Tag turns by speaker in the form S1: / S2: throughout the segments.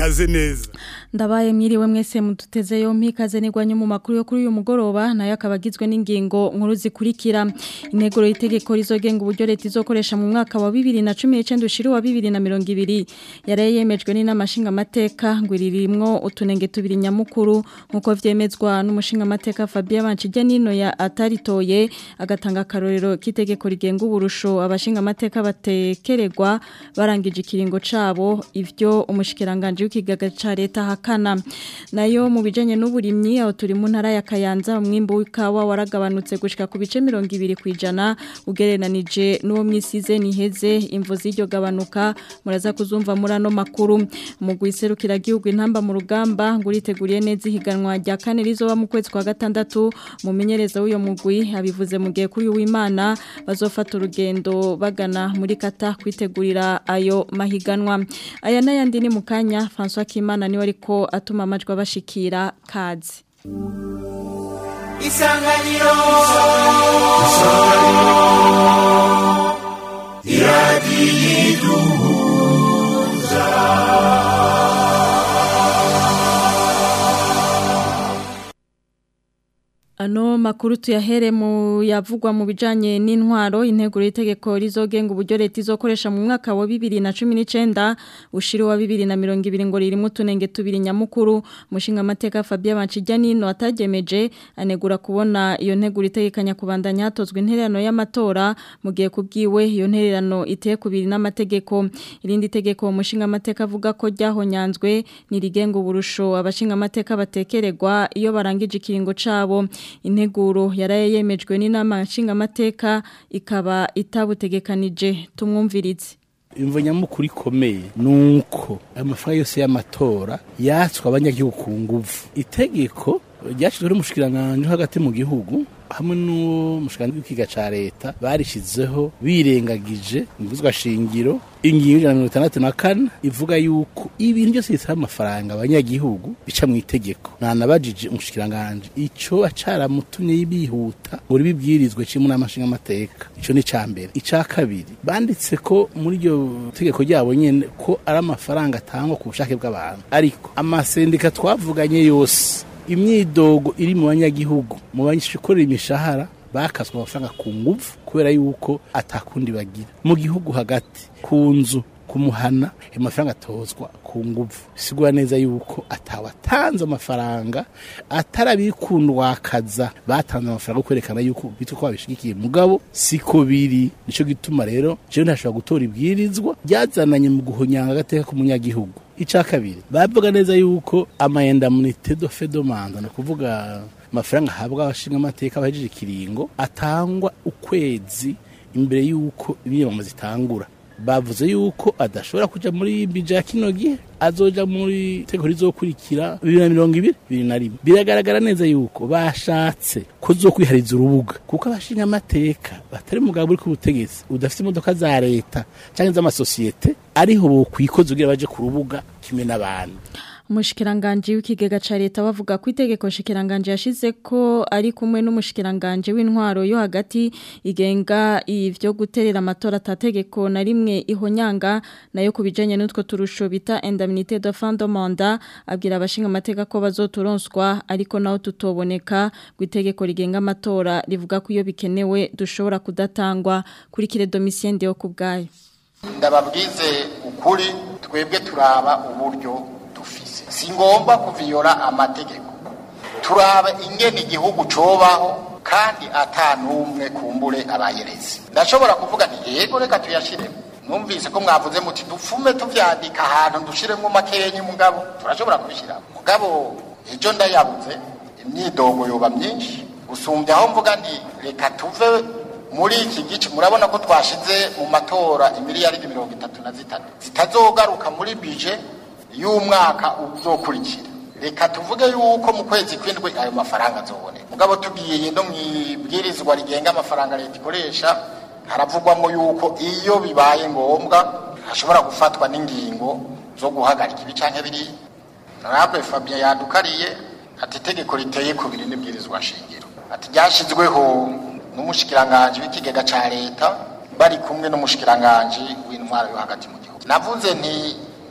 S1: kaze neza
S2: Ndabaye mwiriwe mwese mututeze yompi ikaze nigwanye mu makuru yo kuri uyu mugoroba nayo akaba agizwe n'ingingo nkuru zikurikira integuro y'itegeko rizogenga uburyo leta izokoresha mu mwaka wa 2019 ushiri wa 2020 yari yemejwe n'inama nshingamateka ngo iririmwo utunenge tubiri nyamukuru nkuko vyemezwa n'umushinga mateka Fabien Banchije nino ya ataritoye agatanga karorero k'itegeko rigenga uburusho abashinga mateka batekererwa barangije ikiringo cabo ivyo umushikiranganje w'ikigaga ca leta hakana nayo mu bijanye n'uburimyi aho turi mu ntara ya Kayanza umwimbo w'ikawa waragabanutse gushika ku bice 200 kwijana ugereranije n'uwo mwisize niheze imvo z'iryo gabanuka muraza kuzumva muri ano makuru mu guiserukira gihugu intamba mu rugamba nguriteguriye neza ihiganwa rya kane rizoba mu kwezi kwa gatandatu mumenyereza w'uyo mugwi abivuze mu gihe kuri w'Imana bazofata urugendo bagana muri kata kwitegurira ayo mahiganwa aya n'ayandi ni mu kanya François Kimana niwe ariko atuma amajwi abashikira kazi
S3: isanganiro
S2: Ano makuru tuyahere mu yavugwa mu bijanye n'intwaro integuro y'itegeko rizogenga uburyo leta izokoresha mu mwaka wa 2019 ushiri wa 2020 ngo ririmo tunenge tubiri nyamukuru mushinga mateka Fabien Banchijyanino atagemeje anegura kubona iyo nteguro itegekanya kubandanya hatozwe intererano y'amatora mu gihe kubwiwe iyo ntererano iteye kubiri n'amategeko irindi tegeko mushinga mateka avuga ko ryahonyanzwe ni rigenga uburusho abashinga mateka batekererwa iyo barangije ikiringo cabo integuro yaraye yemejwe n'inama nshingamateka ikaba itabutegekanije tumwumvirize
S4: imvo nyamukuru ikomeye nuko amafaranga yose y'amatora yatswe abanyagihugu ku nguvu itegeko ryashyizweho n'umushikiranganji hagati mu gihugu hamwe n'umushikiranganji w'ikiga ca leta barishizeho birengagije imvuzwa shingiro ingingo ijana na mirongo itandatu na kane ivuga yuko ibintu byose bisaba amafaranga abanyagihugu bica mu itegeko nanabajije umushikiranganji ico acaramutumye bihuta ngo ribibwirizwe cimwe n'amashinga amateka ico ni ca mbere ica kabiri banditse ko muri iryo tegeko ryabo nyene ko ari amafaranga atangwa ku bushake bw'abantu ariko amasendika twavuganye yose imyidogo iri mu banyagihugu mu banyikorera imishahara bakaswe amafaranga ku nguvu kubera yuko atakundi bagira mu gihugu hagati ku nzu kumuhana amafaranga atozwa ku nguvu sigura neza yuko atawatanze amafaranga atarabikundwakaza batanze amafaranga kwerekana yuko bitwa ko babishigikiye mugabo siko biri nico gituma rero jewe ntashobora gutora ibwirizwa ryazananye mu guhonyanga agateka k'umunyagihugu ica kabiri bavuga neza yuko amayendamunite do fedomanda ni ukuvuga amafaranga ahabwa abashinga amateka bahejeje ikiringo atangwa ukwezi imbere y'uko imyiyamamazo zitangura bavuze yuko adashobora kuja muri bija ya kino gihe azoja muri tegeko rizokurikira bibiri na mirongo ibiri bibiri na rimwe biragaragara neza yuko bashatse ko zokwihariza urubuga kuko abashinga amateka batari mugabo uri ku butegetsi udafite imodoka za leta canke z'amasosiyete ariho bokwikoza ugira baje ku rubuga kimwe n'abandi
S2: umushikiranganje w'ikigega ca leta bavuga ko itegeko shikiranganje yashize ko ari kumwe n'umushikiranganje w'intwaro yo hagati igenga ivyo guterera amatora atategeko na rimwe ihonyanga nayo kubijanye n'utwo turusho bita indemnité de fin de mandat abwira abashinga amateka ko bazoturonswa ariko naho tutoboneka guitegeko rigenga amatora rivuga ko iyo bikenewe dushobora kudatangwa kuri kire domitien de kubgayo
S5: ndababwize ukuri twebwe turaba uburyo dufise si ngomba kuviyora amategeko turaba ingene igihugu cobaho kandi ata n'umwe kumbure abayerezi ndashobora kuvuga nti yego reka tuyashiremo numvise ko mwavuze muti dupfume tuvyandika ahantu dushiremo makenyi mugabo turashobora kubishiramo mugabo ejo ndayabuze imyidogo yoba myinshi gusumbya aho mvuga nti reka tuve muri iki gice murabona ko twashize mu matora imiliyaridi mirongo itatu na zitatu zitazogaruka muri bije y'umwaka uzokurikira reka tuvuge yuko mu kwezi kw'indwi ayo mafaranga azoboneka mugabo tugiye no mwibwirizwa rigenga amafaranga leta ikoresha haravugwamo yuko iyo bibaye ngombwa hashobora gufatwa n'ingingo zo guhagarika ibi canke biriya ntabwo fabien yadukariye ati itegeko riteye ku biri n'ibwirizwa shingiro ati ryashyizweho n'umushikiranganji w'ikigega ca leta bari kumwe n'umushikiranganji w'intwaro yo hagati mu gihugu navuze nti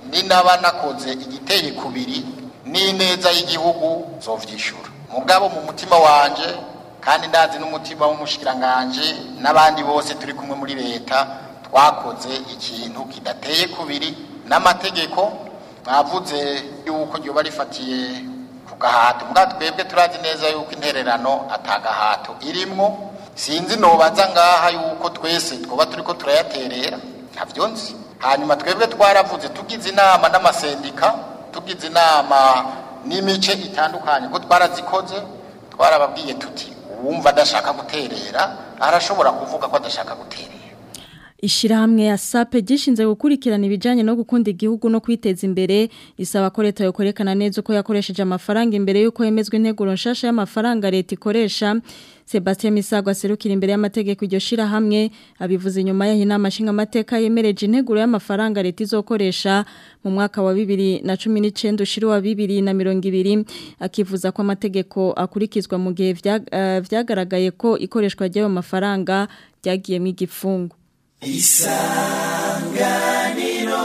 S5: ninaba nakoze igiteye kubiri n'ineza y'igihugu zovyishura mugabo mu mutima wanje kandi ndazi n'umutima w'umushikiranganje n'abandi bose turi kumwe muri leta twakoze ikintu kidateye kubiri n'amategeko bavuze yuko ryoba rifatiye ku gahato mbwa twebwe turazi neza yuko intererano atagahato irimwo sinzi nobaza ngaha yuko twese twoba turiko turayaterera ntavyo nzi hanyuma twebwe twaravuze tugize inama n'amasendika tugize inama n'imice itandukanye ko twarazikoze twarababwiye tuti uwumva adashaka guterera arashobora kuvuga ko adashaka guterera
S2: Ishirahamwe ya SAPE gishinze gukurikirana ibijanye no gukunda igihugu no kwiteza imbere isaba ko leta yokorekana neza uko yakoresheje amafaranga imbere yuko yemezwe integuro nshasha y'amafaranga leta ikoresha Sebastien Misago aserukira imbere y'amategeko iryo shirahamwe abivuze inyuma yaho inama nshinga amateka yemereje integuro y'amafaranga leta izokoresha mu mwaka wa 2019 ushiri wa 2020 akivuza ko amategeko akurikizwa mu gihe vyagaragaye ko ikoreshwa ry'ayo mafaranga ryagiyemo igifungo
S1: isanganiro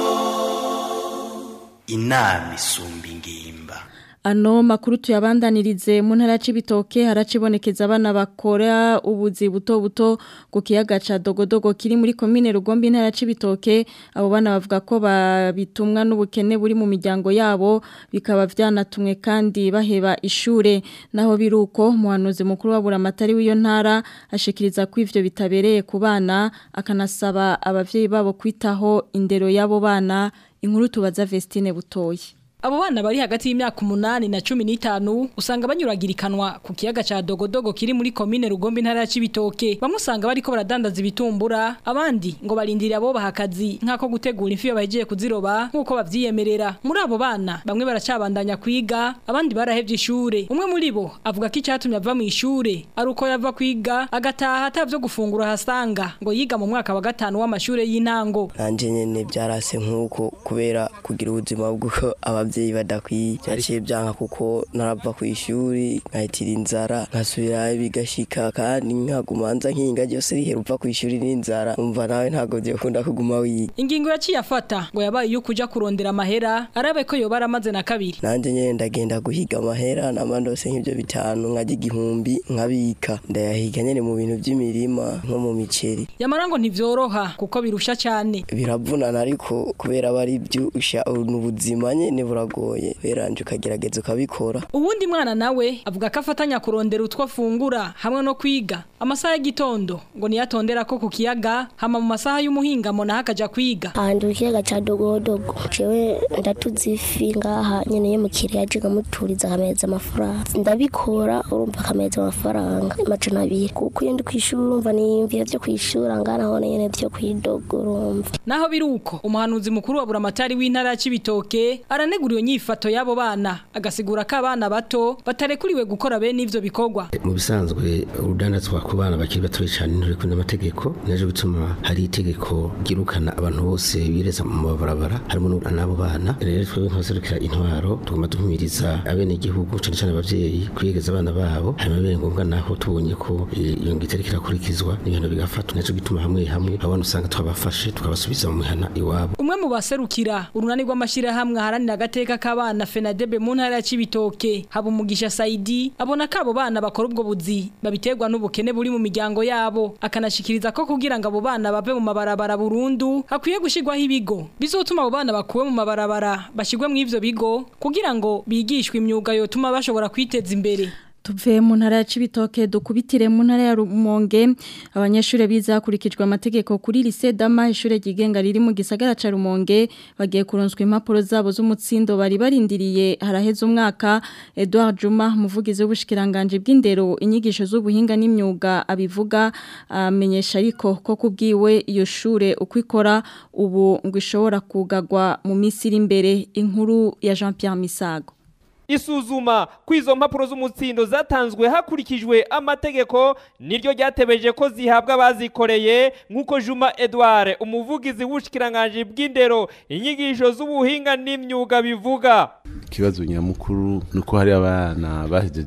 S1: inama isumba ingimba
S2: Ano makuru tuyabandanirize mu ntara y'ibitoke haracibonekeza abana bakora ubuzi buto buto ku kiyaga ca dogodogo kiri muri komine Rugombe intara y'ibitoke abo bana bavuga ko babitumwa n'ubukene buri mu miryango yabo bikaba vyanatumwe kandi baheba ishure naho biruko muhanuzi mukuru wa buramatari w'iyo ntara ashikiriza ko ivyo bitabereye ku bana akanasaba abavyeyi babo kwitaho indero y'abo bana inkuru tubaza Vestine butoyi
S3: Abo bana bari hagati y'imyaka umunani na cumi n'itanu usanga banyuragirikanwa ku kiyaga ca Dogodogo kiri muri komine Rugombe intara ya Cibitoke. Bamwe usanga bariko baradandaza ibitumbura, abandi ngo barindira abo bahakazi nkako gutegura imfi bahejeje kuziroba nkuko bavyiyemerera. Muri abo bana bamwe baracabandanya kwiga, abandi barahevye ishure. Umwe muri bo avuga ko icatumye ava mu ishure ari uko yava kwiga agataha atavyo gufungura hasanga ngo yiga mu mwaka wa gatanu w'amashure y'intango.
S6: Nanje nyene byarase nkuko kubera kugira ubuzima bw'uko abavyeyi badakwiye byaciye byanka kuko narava ku ishuri nkahitira inzara nkasubira bigashika kandi nkagumanza nkinga ryose rihera uva ku ishuri n'inzara umva nawe ntabwo byakunda kuguma wiga
S3: Ingingo yaciye afata ngo yabaye iyo kuja kurondera amahera arabe ko yoba aramaze na kabiri.
S6: nanje nyene ndagenda guhiga amahera namandose nk'ivyo bitanu nkajya igihumbi nkabika ndayahiga nyene mu bintu vy'imirima nko mu miceri
S3: Yamara ngo ntivyoroha kuko birusha cyane.
S6: biravunana ariko kubera aba ari byusha ubuzima nyene buragoye beranje ukagerageza ukabikora
S3: Uwundi mwana nawe avuga ko afatanya kurondera utwo afungura hamwe no kwiga. Amasaha y'igitondo ngo niyatondera ko ku kiyaga hama mu masaha y'umuhingamo naho akaja kwiga.
S7: ahantu ikiyaga ca dogodogo jewe ndatuze ifi ngaha nyene yo mu kiriya aje nkamuturiza akameza amafaranga ndabikora urumva akameza amafaranga amajana abiri kuko iyo ndi kw'ishuri urumva niyumvira vyo kw'ishuri ngaha naho nyene vyo kw'idogo urumva
S3: Naho biruko umuhanuzi mukuru wa buramatari w'intara ya Cibitoke aranegura iyo nyifato y'abo bana agasigura ko abana bato batarekuriwe gukora bene ivyo bikorwa.
S8: mu bisanzwe urudandazwa ku bana bakiri batoya cyane nturi kumwe n'amategeko naje bituma hari itegeko ryirukana abantu bose bireza mu mabarabara harimo n'abo bana rero twebwe nk'abaserukira intwaro tugomba duhumiriza abenegihugu cyane cyane abavyeyi kwiyegeza abana babo hanyuma bibaye ngombwa naho tubonye ko eh, iyo ngito iriko irakurikizwa n'ibintu bigafatwa naco gituma hamwe hamwe abana usanga twabafashe tukabasubiza mu mihana iwabo
S3: Umwe mu baserukira urunani rw'amashirahamwe haranira agateka k'abana FENADEB mu ntara ya Cibitoke haba umugisha Saidi abona ko abo bana bakora ubwo buzi babiterwa n'ubukene buri mu miryango yabo akanashikiriza ko kugira ngo abo bana bave mu mabarabara burundu hakwiye gushirwaho ibigo bizotuma abo bana bakuwe mu mabarabara bashirwe mu ivyo bigo kugira ngo bigishwe imyuga yotuma bashobora kwiteza imbere
S2: Tuve mu ntara ya Cibitoke dukubitire mu ntara ya Rumonge abanyeshure biza hakurikijwe amategeko kuri lycée Dama ishure ryigenga riri mu gisagara ca Rumonge bagiye kuronswa impapuro zabo z'umutsindo bari barindiriye haraheze umwaka Edouard Juma muvugizi w'ubushikiranganje bw'indero inyigisho z'ubuhinga n'imyuga abivuga amenyesha ariko ko kubwiwe iyo shure uko ikora ubu ngo ishobora kugagwa mu minsi iri imbere inkuru ya Jean Pierre Misago
S9: isuzuma kw'izo mpapuro z'umutsindo zatanzwe hakurikijwe amategeko niryo ryatebeje ko zihabwa abazikoreye nk'uko juma edouard umuvugizi w'ubushikiranganje bw'indero inyigisho z'ubuhinga n'imyuga bivuga
S10: ikibazo nyamukuru ni uko hari abana bahejeje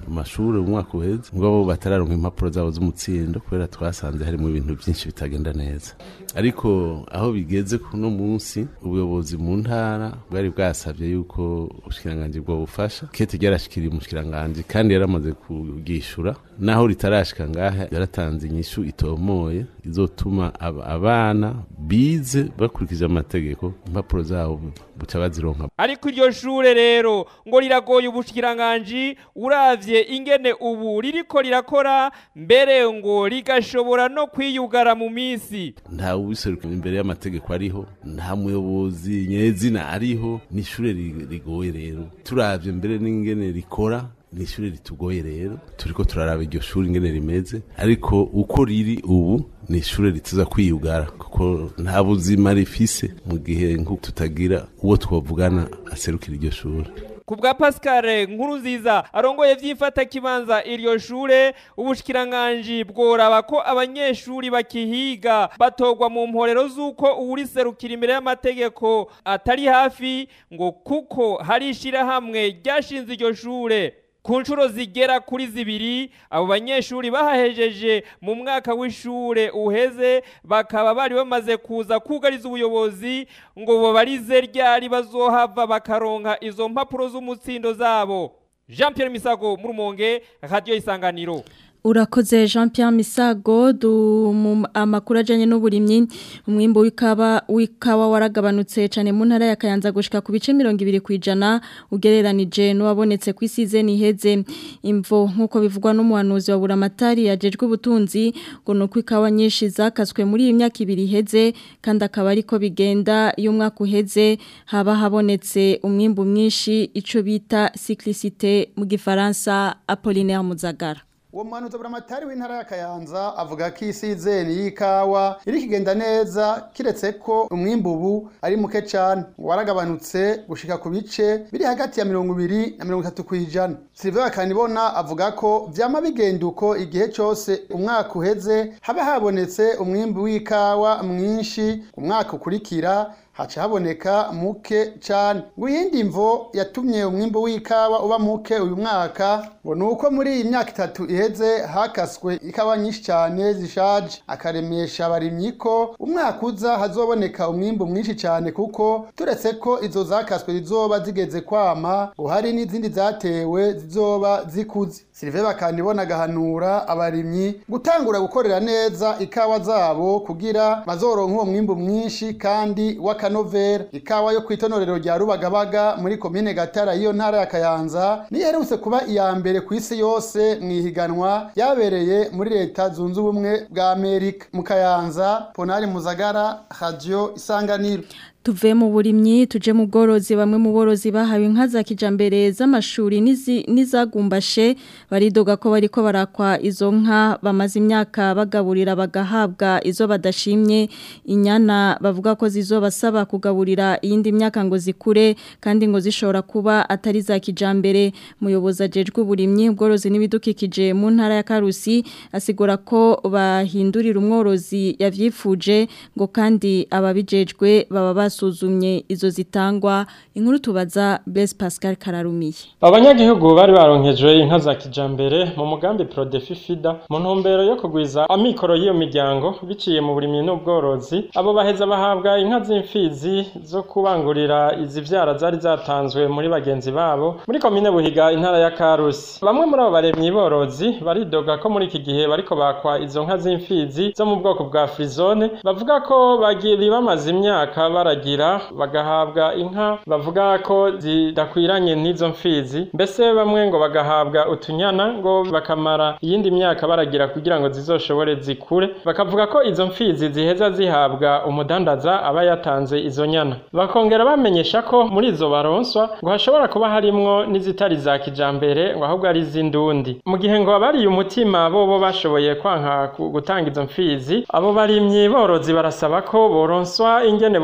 S10: amashuri umwaka uheze mugabo batararonka impapuro zabo z'umutsindo kubera twasanze harimo ibintu byinshi bitagenda neza ariko aho bigeze kuno munsi ubuyobozi mu ntara bwari bwasabye yuko ubushikiranganji bwo bufasha kete ryarashikiriye umushikiranganji kandi yaramaze kugishura naho ritarashika ngaha yaratanze inyishu itomoye izotuma aba- abana bize bakurikije amategeko impapuro zabo buca bazironka
S9: ariko iryo shure rero ngo riragoye ubushikiranganji uravye ingene ubu ririko rirakora mbere ngo rigashobora no kwiyugara mu misi
S10: nta ubiseruka imbere y'amategeko ariho nta muyobozi nyezina ariho ni ishure ri- rigoye rero turavye mbere n'ingene rikora ni ishure ritugoye rero turiko turaraba iryo shuri ingene rimeze ariko uko riri ubu ni ishure rituza kwiyugara kuko nta buzima rifise mu gihe nko tutagira uwo twavugana aserukira iryo shure
S9: ku bwa pascal nkuru nziza arongoye vy'imfata kibanza iryo shure ubushikiranganji bworaba ko abanyeshuri bakihiga batogwa mu mporero z'uko uwuriserukira imbere y'amategeko atari hafi ngo kuko hari ishirahamwe ryashinze iryo shure ku nshuro zigera kuri zibiri abo banyeshuri bahahejeje mu mwaka w'ishure uheze bakaba bari bamaze kuza kugariza ubuyobozi ngo babarize ryari bazohava bakaronka izo mpapuro z'umutsindo zabo jean pierre misago mu rumonge radiyo isanganiro
S2: Urakoze Jean Pierre Misago du mu amakuru ajanye n'uburimyi umwimbo w'ikawa w'ikawa waragabanutse cyane mu ntara ya Kayanza gushika ku bice 200 kwijana ugereranije n'uwabonetse ku isize niheze imvo nkuko bivugwa n'umuhanuzi wa Buramatari yajejwe ubutunzi ngo nuko ikawa nyinshi zakaswe muri iyi myaka ibiri iheze kandi akaba ariko bigenda iyo umwaka uheze haba habonetse umwimbo mwinshi ico bita cyclicité mu gifaransa Apollinaire Muzagara
S11: uwo muhanuzi buramatari w'intara ya kayanza avuga ko isizeni y'ikawa iri kigenda neza kiretse ko umwimbu ubu ari muke cyane waragabanutse gushika ku bice biri hagati ya mirongo ibiri na mirongo itatu ku ijana silivia kanibona avuga ko vyama bigenda uko igihe cyose umwaka uheze haba habonetse umwimbu w'ikawa mwinshi ku mwaka ukurikira haca haboneka muke cyane ngo iyindi mvo yatumye umwimbo w'ikawa uba muke uyu mwaka ngo ni uko muri iyi myaka itatu iheze hakaswe ikawa nyinshi cyane zishaje akaremesha abarimyi ko umwaka uza hazoboneka umwimbo mwinshi cyane kuko turetse ko izo zakaswe zizoba zigeze kwama ngo hari n'izindi zatewe zizoba zikuze Sylvain bakanibona agahanura abarimyi gutangura gukorera neza ikawa zabo kugira bazoronka uwo mwimbo mwinshi kandi w'akanovera ikawa yo kwitonorero rya Rubagabaga muri komine Gatara iyo ntara ya Kayanza niyo iherutse kuba iya mbere ku isi yose mu ihiganwa yabereye muri leta zunze ubumwe bwa Amerika mu Kayanza Ponari Muzagara Radio Isanganiro
S2: tuve mu burimyi tuje mu bworozi bamwe mu borozi bahawe inka za kijambere z'amashuri n'izagumbashe baridoga ko bariko barakwa izo nka bamaze imyaka bagaburira bagahabwa izo badashimye inyana bavuga ko zizobasaba kugaburira iyindi myaka ngo zikure kandi ngo zishobora kuba atari za kijambere muyobozi ajejwe uburimyi ubworozi n'ibidukikije mu ntara ya Karusi asigura ko bahindurira umworozi yavyifuje ngo kandi ababijejwe baba basuzumye izo zitangwa inkuru tubaza Blaise Pascal Kararumiye
S12: abanyagihugu bari baronkejwe inka za kijambere mu mugambi Prodefi Fida mu ntumbero yo kugwiza amikoro y'iyo miryango biciye mu burimyi n'ubworozi abo baheza bahabwa inka z'imfizi zo kubangurira izivyara zari zatanzwe muri bagenzi babo muri komine Buhiga intara ya Karusi bamwe muri abo baremyi borozi baridoga ko muri iki gihe bariko bakwa izo nka z'imfizi zo mu bwoko bwa Frizone bavuga ko bagiri bamaze imyaka baragira bagahabwa inka bavuga ko zidakwiranye n'izo mfizi mbese bamwe ngo bagahabwa utunyana ngo bakamara iyindi myaka baragira kugira ngo zizoshobore zikure bakavuga ko izo mfizi ziheza zihabwa umudandaza aba yatanze izo nyana bakongera bamenyesha ko muri izo baronswa ngo hashobora kuba harimwo n'izitari za kijambere ngo ahubwo ari iz'indundi mu gihe ngo abariye umutima bobo bashoboye kwanka gutanga izo mfizi abo barimyi borozi barasaba ko boronswa ingene boshobora kuza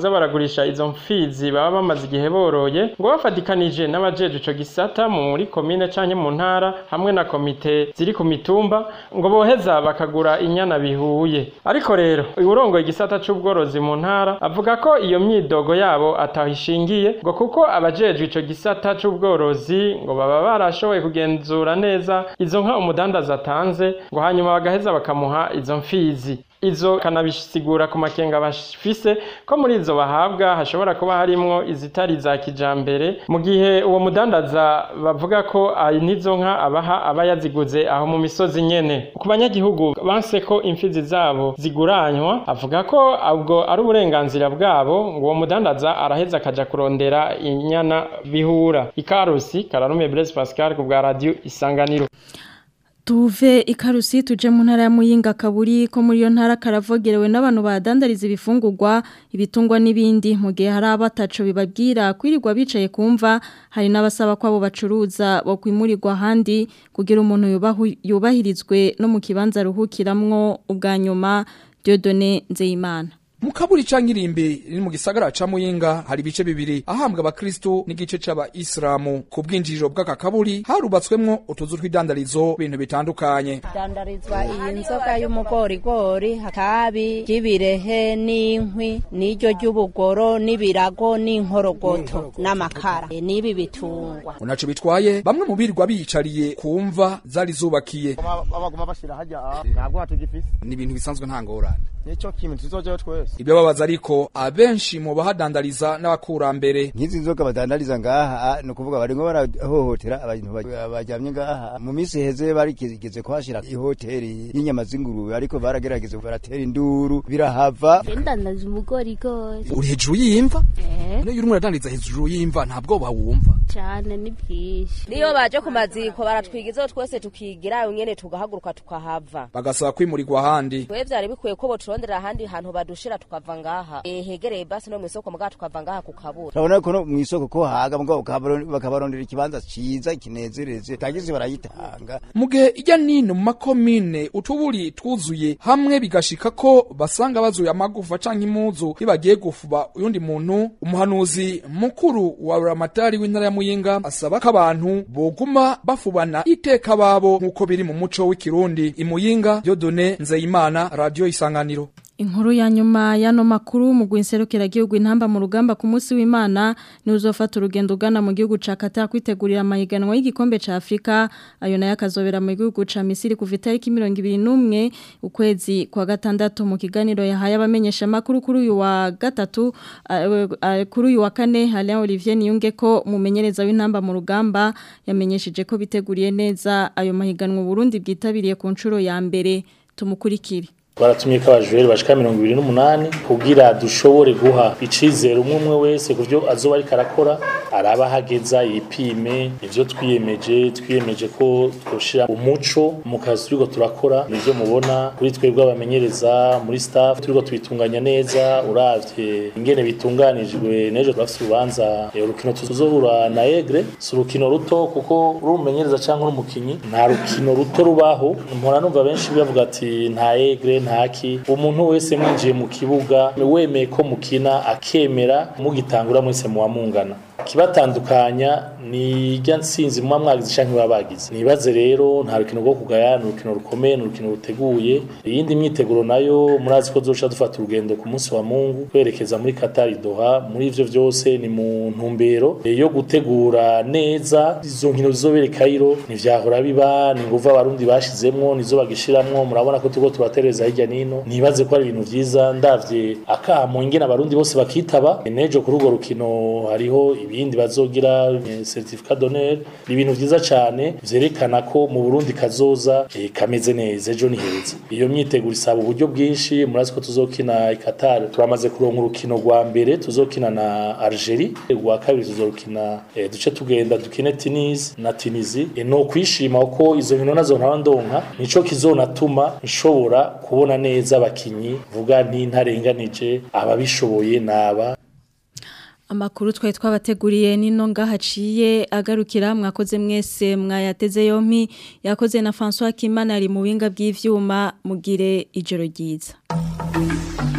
S12: kuza baragurisha izo mfizi baba bamaze igihe boroye ngo bafatikanije n'abajeje ico gisata muri komine canke mu ntara hamwe na komite ziri ku mitumba ngo boheza bakagura inyana bihuye ariko rero urongoye igisata c'ubworozi mu ntara avuga ko iyo myidogo yabo atahishingiye ngo kuko abajejwe ico gisata c'ubworozi ngo baba barashoboye kugenzura neza izo nka umudandaza atanze ngo hanyuma bagaheza bakamuha izo mfizi izo kanabisigura ku makenga bafise ko muri izo bahabwa hashobora kuba harimwo izitari za kijambere mu gihe uwo mudandaza bavuga ko ari n'izo nka abaha aba yaziguze aho mu misozi nyene ku banyagihugu banse ko imfizi zabo ziguranywa avuga ko ubwo ari uburenganzira bwabo ngo uwo mudandaza araheza akaja kurondera inyana bihura ikarusi kararume Blaise Pascal ku bwa radio isanganiro
S2: Tuve ikarusi tuje mu ntara ya Muyinga kaburi ko muri yo ntara karavogerewe n'abantu badandariza ibifungurwa ibitungwa n'ibindi mu gihe hari abataco bibabwira kwirirwa bicaye kumva hari n'abasaba ko abo bacuruza bo kwimurirwa handi kugira umuntu yubahirizwe no mu kibanza ruhukiramwo ubwa nyuma Dieudonné Nzeyimana
S13: Mukaburi canke irimbi riri mu gisagara ca Muyinga hari ibice bibiri ahambwa abakristo n'igice c'aba Islamu ku bwinjiriro bw'aka kaburi harubatswemwo utuzu tw'idandarizo ibintu bitandukanye
S14: dandarizwa iyi nzoga y'umugorigori hakabi ry'ibirehe n'inkwi n'iryo ry'ubugoro n'ibirago n'inkorogoto n'amakara e, n'ibi bitungwa
S13: unaco bitwaye bamwe mu birirwa biyicariye kumva zari zubakiye
S15: baguma bashira hajya ntabwo hatugifise
S13: ni ibintu bisanzwe nta ngorane
S15: nico kintu tuzojeyo twese
S13: ibyo babaza ariko abenshi mu bahadandariza n'abakurambere
S15: nk'izi nzoga badandariza ngaha ni ukuvuga barimo barahohotera abantu bajyamye ngaha mu minsi heze barigeze kuhashira ihoteri y'inyama z'ingurube ariko baragerageza baratera induru birahava
S16: ndandaza umugorigori
S13: uri hejuru y'imva niyo urimo uradandariza hejuru y'imva nta bwoba wumva
S16: cyane ni bwinshi
S17: niyo baje ku maziko baratwigizaho twese tukigira nyene tugahaguruka tukahava
S13: bagasaba kwimurirwa ahandi
S17: twe vyari bikwiye ko boturondera ahandi hantu badushira tukava ngaha e, hegereye basi no mw'isoko mugabo tukava ngaha kukabura
S15: urabona ko no mw'isoko ko haga mugabo bakabarondera ikibanza ciza kinezereze tagize barayitanga
S13: mu gihe ijya nino mu makomine utuburi twuzuye hamwe bigashika ko basanga bazuye amagufa canke impuzu bibagiye gufuba uyundi muntu umuhanuzi mukuru wa ramatari w'intara ya muyinga asaba ko abantu boguma bafubana iteka babo nk'uko biri mu muco w'ikirundi imuyinga Dieudonné Nzeyimana radio isanganiro
S2: Inkuru ya nyuma yano makuru mu gwinserukira gihugu intamba mu rugamba ku munsi w'Imana ni uzofata urugendo ugana mu gihugu ca Qatar kwitegurira amahiganwa y'igikombe ca Afrika ayo nayo akazobera mu gihugu ca Misiri kuva itariki 21 ukwezi kwa gatandatu mu kiganiro yahaye abamenyesha makuru kuri uyu wa gatatu uh, uh, kuri uyu wa kane Alain Olivier Niyunge ko mumenyereza w'intamba mu rugamba yamenyesheje ko biteguriye neza ayo mahiganwa Burundi bwitabiriye ku nshuro ya mbere tumukurikire
S18: baratumye ko abajureri bashika mirongo ibiri n'umunani kugira dushobore guha icizere umwe umwe wese ku byo azoba ariko arakora araba ahageza yipime ivyo twiyemeje twiyemeje ko twoshira umuco mu kazi turiko turakora nivyo mubona kuri twebwe abamenyereza muri staff turiko tubitunganya neza uravye ingene bitunganijwe nejo turafise urubanza urukino tuzohura na Egre si urukino ruto kuko uri umumenyereza canke uri umukinyi nta rukino ruto rubaho mpora numva benshi bavuga ati nta Egre ntaki umuntu wese mwinjiye mu kibuga wemeye ko mukina akemera mugitangura mwese muwa mungana kibatandukanya ni irya nsinzi muba mwagize canke baba bagize nibaze rero nta rukino rwo kugaya ni urukino rukomeye ni urukino ruteguye iyindi myiteguro nayo murazi ko zoca dufata urugendo ku munsi wa mungu kwerekeza muri Qatar Doha muri ivyo vyose ni mu ntumbero yo gutegura neza izo nkino zizobere Cairo ntivyahora biba ni nguva abarundi bashizemwo nizo bagishiramwo murabona ko turiko turatereza hirya nino nibaze ko ari ibintu vyiza ndavye akamo ingene abarundi bose bakitaba nejo kuri urwo rukino hariho ibindi bazogira certificat d'honneur ni ibintu vyiza cyane vyerekana ko mu Burundi kazoza e, kameze neza ejo ni heza iyo myiteguro isaba uburyo bwinshi murazi ko tuzokina i Qatar turamaze kuronka urukino rwa mbere tuzokina na Algerie rwa kabiri tuzokina e, duce tugenda dukine Tunis na Tunisie e, no kwishima uko izo nkino nazo ntawandonka nico kizonatuma nshobora kubona neza abakinyi vuga nti ntarenganije ababishoboye naba
S2: Amakuru twari twabateguriye nino ngahaciye agarukira mwakoze mwese mwayateze yompi yakoze na François Kimana ari mu binga bw'ivyuma mugire ijoro ryiza